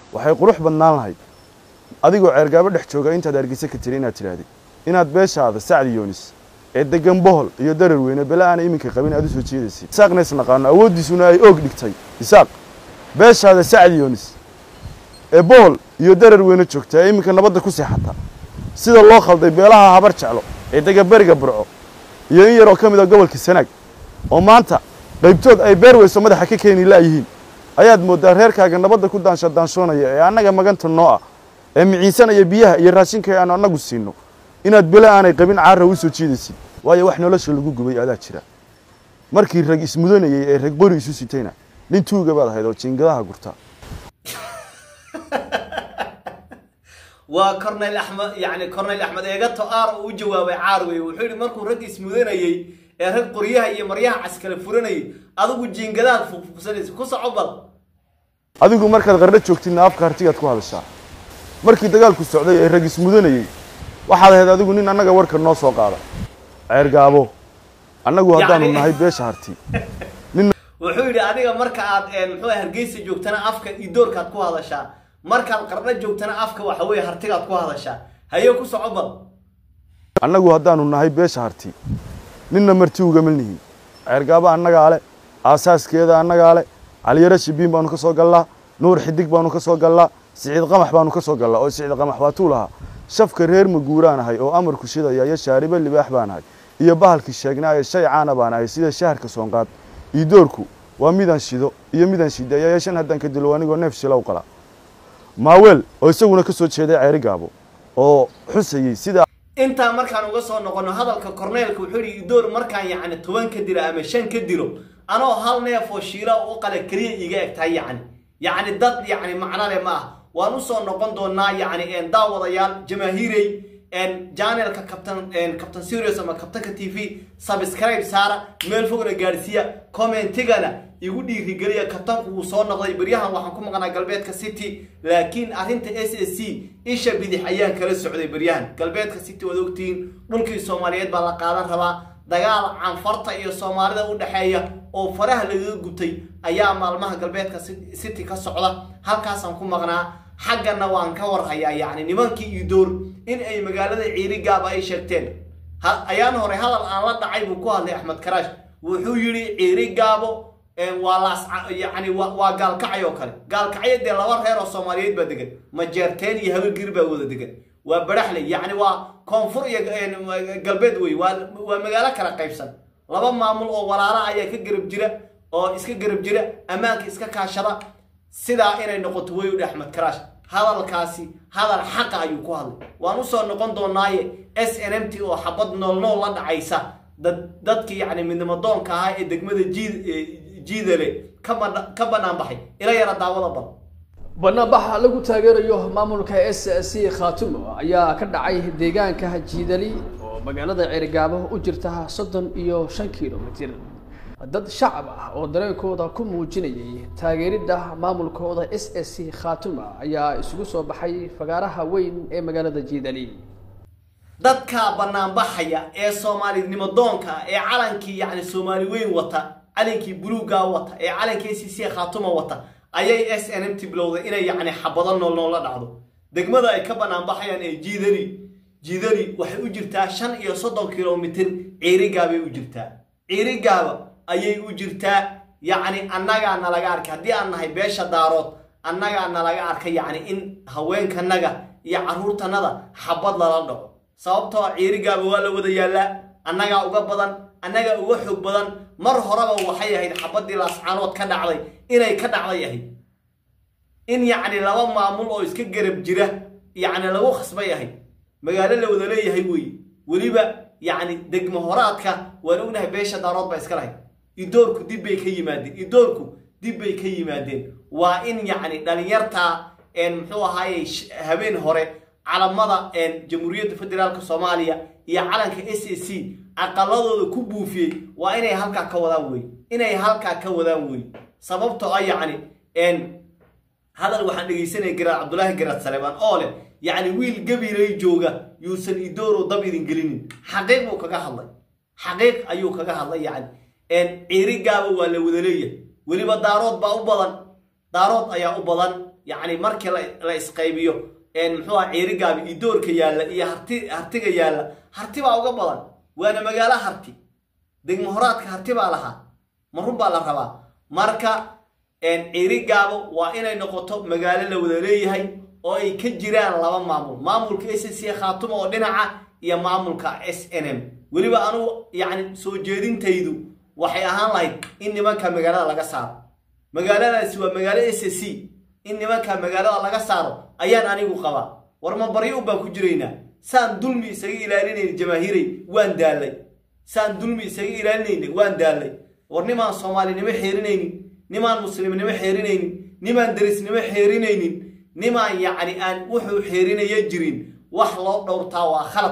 waxay qurux badnaan lahayd adigoo ceergaabo dhex jooga intaad hargeysa ka tiri inaad tidhahdid inaad beeshaada sacdi yoonis ee degan bohol iyo darar weyne bele aana iminka qabin aad u soo jeedaysid isaaqna isnaqaano awooddiisuna ay oog dhigtay isaaq beeshaada sacdi yoonis ee bohol iyo darar weyne joogta ee iminka nabadda ku seexata sida loo khalday beelaha habar jeclo ee dega beriga burco iyo in yaroo ka mid a gobolka sanaag oo maanta qaybtood ay beer weyso madaxa ka keeni la'yihiin ayaad mooddaa reerkaaga nabadda ku daansha daanshoonaya ee annaga maganta noo ah ee miciinsanaya biyaha iyo raashinka ee aanu annagu siinno inaad bele aanay qabin caara u soo jiidaysid waayo wax nolosha lagu gubay adaa jira markii rag ismudanayey ee rag qori isu sitayna nin tuuga baad ahayd oo jiingadaha gurta waa cornel axmed yani cornel axmed eegato aar uu u jawaabay caar wey wuxuu yidhi markuu rag ismudanayey ee rag qoryaha iyo maryaha caskale furanayay adigu jiingadaad fuqfuqsanaysa ku soco bal adigu markaad qarno joogtidna afka hartigaad ku hadashaa markii dagaalku socday ee rag ismudanayey waxaad ahayd adigu nin annaga warka noo soo qaada ceergaabo annagu haddaanu Yacni- nahay beesha harti wuxuu yidhi adiga marka aad een, muxuu ahay, hargeysa joogtana afka idoorkaad ku hadashaa markaad qarno joogtana afka waxa weeye hartigaad ku hadashaa haye ku soco bal annagu haddaanu nahay beesha harti ninna marti ugama nihin ceergaabo annagaa le aasaaskeeda annagaa le caliyaro shibiin baanu ka soo gallaa nuur xidig baanu ka soo gallaa siciid qamax baanu ka soo gallaa oo siciid qamax waa tuu lahaa shafka reer maguuraan ahay oo amarku shidaya iyo shaaribo libaax baan ahay iyo bahalkii sheegnaa ee shay caana baan ahay sida shaharka soonqaad iidoorku waa midaan shido iyo midaan shideeya ee shan haddaan ka dilo anigoo neef shilow qala maaweel oo isaguna ka soo jeeday ceeri gaabo oo xusayey sida intaa markaan uga soo noqono hadalka corneelka wuxuu yidhi idoor markaan yacni toban ka dilo ama shan ka dilo anoo hal neef oo shiila u qale keliya iga eg tahay yacni yacni dad yacni macno leh ma ah waan usoo noqon doonaa yacni een, daawadayaal jamaahiirey een, janelka captain een, captain serious ama captainka t v subscribe saara meel fogna gaadhsiiya commentigana igu dhiirigeliya kabtanku wuu soo noqday beryahan waxaan ku maqnaa galbeedka city laakiin arrinta s s c isha bidix ayaan kala socday beryahan galbeedka city waad ogtihiin dhulkii soomaaliyeed baa la qaadan rabaa dagaal canfarta iyo soomaalida u dhexeeya oo faraha lagaga gubtay ayaa maalmaha galbeedka Ci- city ka socda halkaasaan ku maqnaa xaggana waan ka warhayaa yacni nimankii idoor in ay magaalada ciirigaaba ay sheegteen ha- ayaan hore hadal aan la dhacay buu ku hadlay axmed karaash wuxuu yidhi ciirigaabo een, waa laas yani waa waa gaalkacay oo kale gaalkacyo dee laba reer oo soomaaliyeed baa degan majeerteen iyo habargir baa wada degan waa baraxley yacni waa koonfur iyo een, galbeed wey waa waa magaalo kala qaybsan laba maamul oo walaala ayaa ka garab jira oo iska garab jira ammaanka iska kaashada sidaa inay noqoto way udhi axmed karaash hadalkaasi hadal xaqa ayuu ku hadlay waan usoo noqon doonaaye s n m t oo xabad nool nool la dhacaysa dad dadkii yacni midnimo doonka ahaa ee degmada jiid ee jiidale ka bana- ka banaan baxay ila yara daawada bal banaanbaxa lagu taageerayo maamulka s c khaatumo ayaa ka dhacay deegaanka jiidali oo magaalada ceerigaabo u jirta soddon iyo shan kilomitir dad shacab ah oo dareenkooda ku muujinayay taageeridda maamulkooda s s c khaatuma ayaa isugu soo baxay fagaaraha weyn ee magaalada jiidali dadka banaanbaxaya ee soomaalinimo doonka ah, ee calankii yacni soomaali weyn wata calankii buluuga wata ee calankii c c khaatuma wata ayay s n m t bilowday inay yacni xabado nool nool la dhacdo degmada ay ka banaanbaxayaan ee jiidari jiidari waxay u jirtaa shan iyo soddon kilomitir ciirigaabay u jirtaa ciirigaaba ayay u jirtaa yacni annagaa nalaga arkay haddii aan nahay beesha daarood annagaa nalaga arkay yacni in haweenkanaga iyo carruurtanada xabad lala dhaco sababtoo ah ciirigaaba waa la wada yaallaa annagaa uga badan annagaa uga xoog badan mar horeba waxay ahayd xabadii laascaanood ka dhacday inay ka dhacday ahayd in yacni laba maamul oo iska garab jira yacni lagu khasbay ahayd magaalo la wada leeyahay weeye weliba yacni degmo horaadka waan ognahay beesha daarood baa iska lahayd idoorku dib bay ka yimaadeen idoorku dib bay ka yimaadeen waa in yacni dhalinyarta een muxuu ahaaye sh- habeen hore calamada een jamhuuriyadda federaalka soomaaliya iyo calanka s a c aqaladooda ku buufiyey waa inay halkaa ka wadaan wey inay halkaa ka wadaan wey sababtoo ah yacni een hadal waxaan dhegaysanaya garaad cabdulaahi garaad saleebaan oo leh yacni wiil gabilay jooga yuusan idooro dab idin gelinin xaqiiq buu kaga hadlay xaqiiq ayuu kaga hadlay yacni ciirigaaba waa la wada leeyahay weliba daarood baa u badan daarood ayaa u badan yacni markii la isqaybiyo muxuu aha ciirigaabi iyo doorka yaalla iyo harti hartiga yaalla harti baa uga badan waana magaalo harti degmo horaadka harti baa lahaa ma run baa la rabaa marka ciirigaabo waa inay noqoto magaalo la wada leeyahay oo ay ka jiraan laba maamul maamulka s c khaatuma oo dhinaca iyo maamulka s n m weliba anugu yacni soo jeedintaydu waxay ahaan lahayd in nimanka magaalada laga saaro magaaladaasi waa magaalo s c in nimanka magaalada laga saaro ayaan anigu qabaa war ma baryo un baan ku jiraynaa saan dulmi isaga ilaalinayna jamaahiiray waan daallay saan dulmi isaga ilaalinayna waan daallay war nimaan soomaalinimo xeerinaynin nimaan muslimnimo xeerinaynin nimaan derisnimo xeerinaynin nimaan yacni aan wuxuu xeerinaya jirin wax loo dhowrtaa waa khalad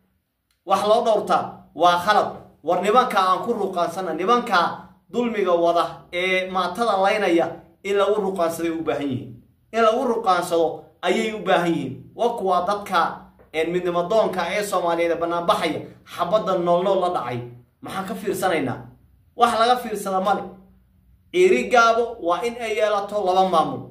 wax loo dhowrtaa waa khalad war nimankaa aan ku ruqaansana nimankaa dulmiga wada ee maatada laynaya in lagu ruqaansaday u baahan yihiin in lagu ruqaansado ayay u baahan yihiin wa kuwaa dadka midnimadoonka ee soomaaliyeed ee banaanbaxaya xabadda noolnool la dhacay maxaan ka fiirsanaynaa wax laga fiirsada male ciiri gaabo waa in ay yeelato laba maamul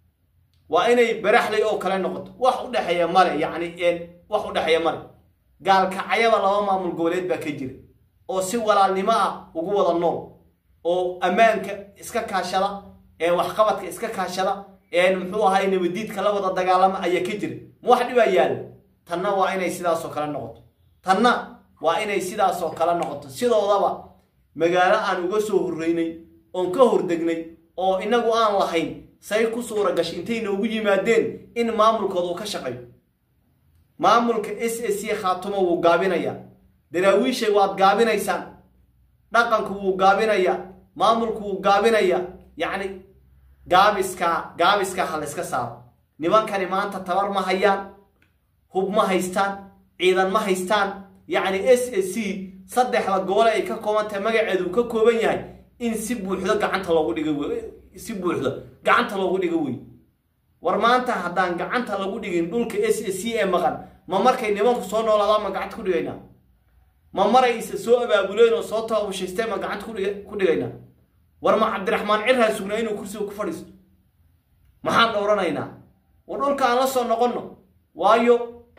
waa inay baraxlay oo kale noqoto wax u dhexeeya male yacni wax u dhexeeya male gaalkacayaba laba maamul goboleed baa ka jira oo si walaalnimo ah ugu wada nool oo ammaanka iska kaashada ee waxqabadka iska kaashada ee muxuu ahay nabadiidka la wada dagaalama ayaa ka jira ma wax dhibaa yaalla tanna waa inay sidaasoo kale noqoto tanna waa inay sidaasoo kale noqoto sidoodaba magaalo aan uga soo horreynay oon ka hordegnay oo inagu aan lahayn say ku suura gashay intay noogu yimaadeen in maamulkooda uu ka shaqeeyo maamulka s s c khaatumo wuu gaabinayaa daraawiishay waad gaabinaysaan dhaqanku wuu gaabinayaa maamulku wuu gaabinayaa yacni gaabiska gaabiska ha layska saaro nimankani maanta tabar ma hayaan hub ma haystaan ciidan ma haystaan yacni s s c saddexda gobole ay ka kooban tahay magaceedu uu ka kooban yahay in si buuxdo gacanta loogu dhiga wey si buuxdo gacanta loogu dhigo wey war maanta haddaan gacanta lagu dhigin dhulka s s c ee maqan ma markay nimanku soo noolaadaan ma gacanta ku dhigaynaa ma maray isa soo abaabuleen oo soo taabushaysteen ma gacanta ku dhigaynaa war ma cabdiraxmaan cirhaa sugnaa inuu kursiga ku fadhiisto maxaan dhowranaynaa war dhulka aan la soo noqonno waayo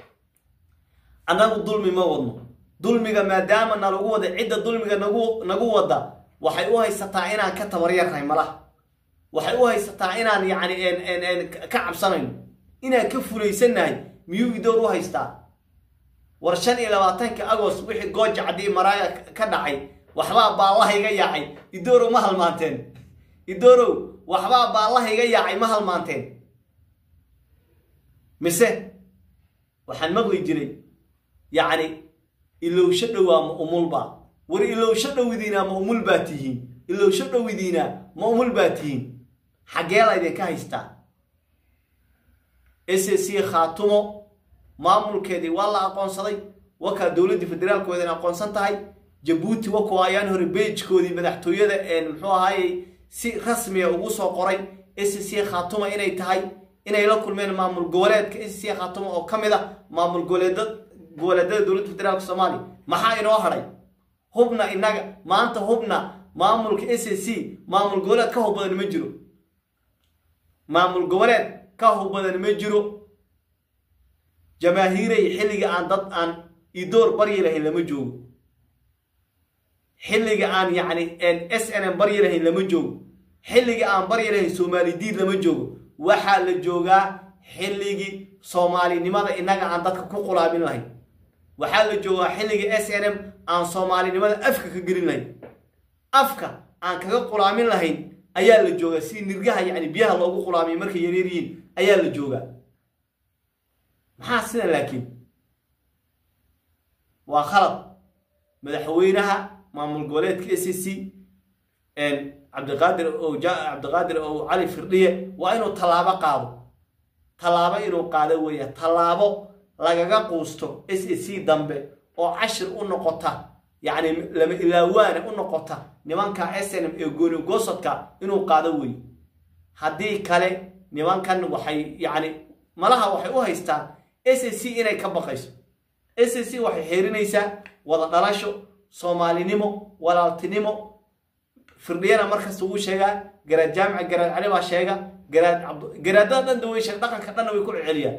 annagu dulmi ma wadno dulmiga maadaama nalagu wada cidda dulmiga nagu nagu wada waxay u haysataa inaan ka tabaryarnahay malaha waxay u haysataa inaan yacni ka cabsanayno inaan ka fulaysannahay miyuu idoor u haystaa war shan iyo labaatanka agost wixii gooja caddii maraaya ka dhacay waxbaa baallaha iga yaacay idoorow ma halmaanteen idoorow waxbaa baallaha iga yaacay ma halmaanteen mise waxaan maqli jiray yacni ilowsho dhowaa ma umulbaa war ilowsho dhowidiinaa ma umul baa tihiin ilowsho dhowidiinaa ma umul baa tihiin xaggee laydinka haystaa s c khaatumo maamulkeedii waa la aqoonsaday wakaa dowladdii federaalku wadan aqoonsan tahay jabuuti wakuwa ayaan hore beejkoodii madaxtooyada muxuu ahaayey si rasmiya ugu soo qoray s c khaatuma inay tahay inay la kulmeen maamul goboleedka s c khaatuma oo ka mid a maamul goboleeda goboleedada dowladda federaalka soomaaliya maxaa inoo hadhay hubna inaga maanta hubna maamulka s c maamul goboleed ka hub badan ma jiro maamul goboleed ka hub badan ma jiro jamaahiiray xilliga aan dad aan idoor baryi lahayn lama joogo xilliga aan yacni s n m baryi lahayn lama joogo xilliga aan baryi lahayn soomaali diid lama joogo waxaa la joogaa xilligii soomaalinimada innaga aan dadka ku qulaabin lahayn waxaa la joogaa xilliga s n m aan soomaalinimada afka ka gelin lahayn afka aan kaga qulaamin lahayn ayaa la joogaa si nirgaha yacni biyaha loogu qulaamiyo markay yaryar yihiin ayaa la joogaa maxaa sidan laakiin waa khalad madaxweynaha maamul goboleedka s c cabdiqaadir o cabdiqaadir o cali firdhiye waa inuu tallaabo qaado tallaabo inuu qaado weeya tallaabo lagaga quusto s c dambe oo cashir u noqota yacni lama ilaawaana u noqota nimanka s n m ee gooni goosodka inuu qaado weeye haddii kale nimankan waxay yacni malaha waxay u haystaan s c inay ka baqayso s c waxay xeerinaysaa wada dhalasho soomaalinimo walaaltinimo firdhiyana markasta wuu sheegaa garaad jaamica garaad cali baa sheega garaad cabdu garaadada dhan daweysha dhaqanka dhanna way ku celceliyaan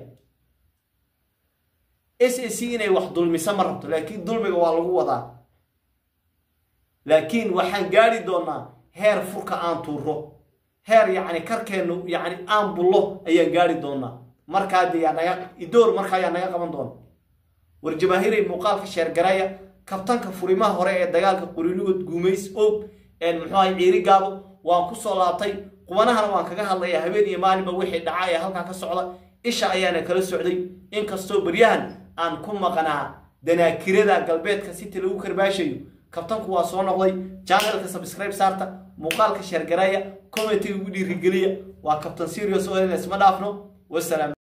s a c inay wax dulmisa ma rabto laakiin dulmiga waa lagu wadaa laakiin waxaan gaari doonaa heer furka aan tuuro heer yacni karkeennu yacni aan bullo ayaan gaari doonaa markaa dee yaa naga idoor markaa yaa naga qaban doona war jamaahiiray muuqaalka sheergaraya kabtanka furimaha hore ee dagaalka qurilugood guumays og muxuu ahay ciiri gaabo waan ku soo laabtay qubanahana waan kaga hadlayaa habeen iyo maalinba wixii dhaca ee halkaa ka socda isha ayaana kala socday inkastoo beryahan aan ku maqnaa danaakirada galbeedka siti lagu karbaashayo kabtanku waa soo noqday janalka subscribe saarta muuqaalka sheergaraya commentiga ugu dhiirigeliya waa kabtan serious oo ma dhaafno wasalaam